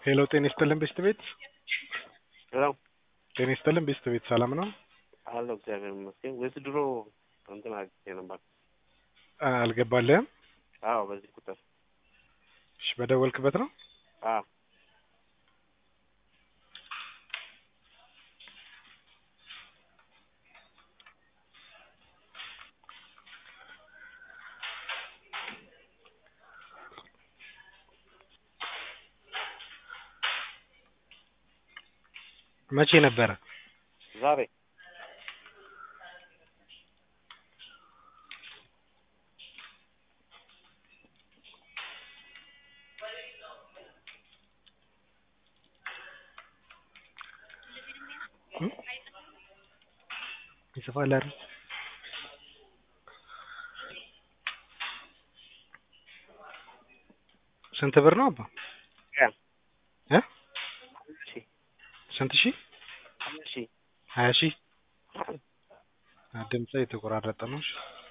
ሄሎ ጤና ይስጥልን ቤስት ቤት ሄሎ ጤና ይስጥልን ቤስት ቤት ሰላም ነው? አለሁ እግዚአብሔር ይመስገን። ወይስ ድሮ እንትን አግኝቼ ነበር? አ- አልገባልህም? አዎ በዚህ ቁጥር እሺ በደወልክበት ነው? አዎ መቼ ነበረ? ዛሬ እም? ይጽፋል አይደል? ስንት ብር ነው አባ? ያ እ እሺ ስንት ሺህ? እሺ ሀያ ሺህ ድምጽ የተቆራረጠ ነው። እሺ